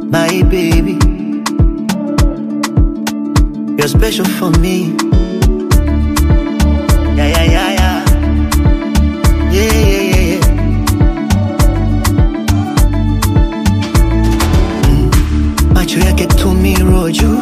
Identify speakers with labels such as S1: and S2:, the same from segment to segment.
S1: my baby. You're special for me. Yeah, yeah, yeah, yeah. Yeah, yeah, yeah, yeah. Mm. Macho yake tumiro juu,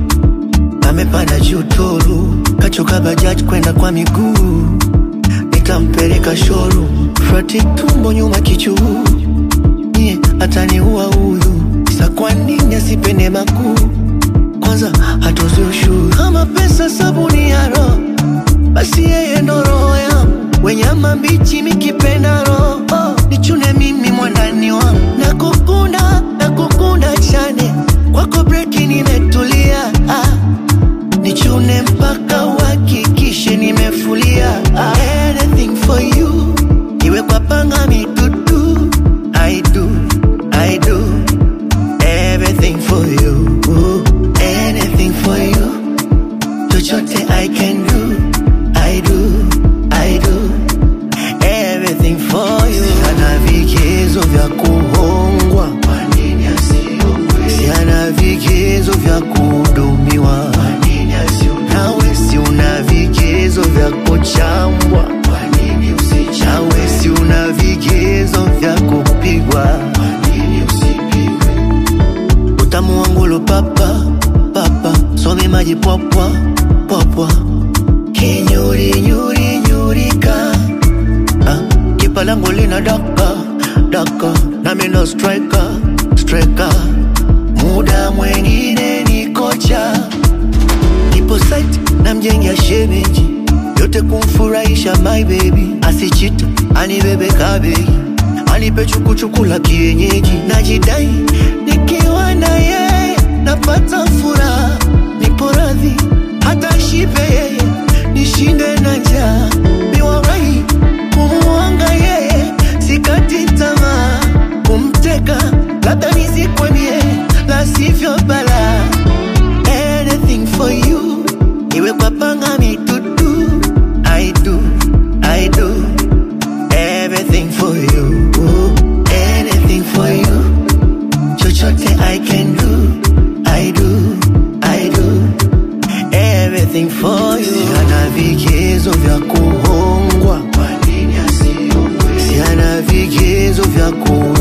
S1: amepanda juu toru, kachoka bajaji kwenda kwa miguu, nikampeleka shoru, frati tumbo nyuma kichuu, nie ataniua huyu, sa kwa nini asipende makuu kwanza hatozi ushuru kama pesa sabuni ya roho basi yeye ndo roho yangu wenyama mbichi mikipenda roho oh, nichune mimi mwandani wangu nakukunda nakukunda chane kwako breki nimetulia ah, nichune mpaka uhakikishe nimefulia ah, anything for you iwe kwa panga mitutu I do, I do everything for you anything for you chochote I can do I do, I do everything for you Siana vigezo vya kuhongwa Kwa nini asiongwe Siana vigezo vya kuhudumiwa Kwa nini asiongwe Nawe si una vigezo vya kuchambwa Kwa nini usichambwe Nawe si una vigezo vya kupigwa Kwa nini usipigwe utamu wangu lo papa papa some maji popwa popwa kinyuri nyuri nyurika ah, kipa langu lina daka daka nami no striker striker muda mwengine ni kocha nipo site na mjengia shemeji yote kumfurahisha my baby asichita anibebe kabeji anipe chukuchuku la kienyeji najidai nikiwa na yeye napata furaha nipo radhi hata shipe yeye nishinde na njaa miwarai kumuanga yeye sikati tamaa kumteka labda nisikwemie la sivyo bala anything for you iwe kwa panga mitutu I do, I do everything for you anything for you chochote I can do I do, I do everything for you Siana vigezo vya kuhongwa Kwa nini asiongwe Siana vigezo vya ku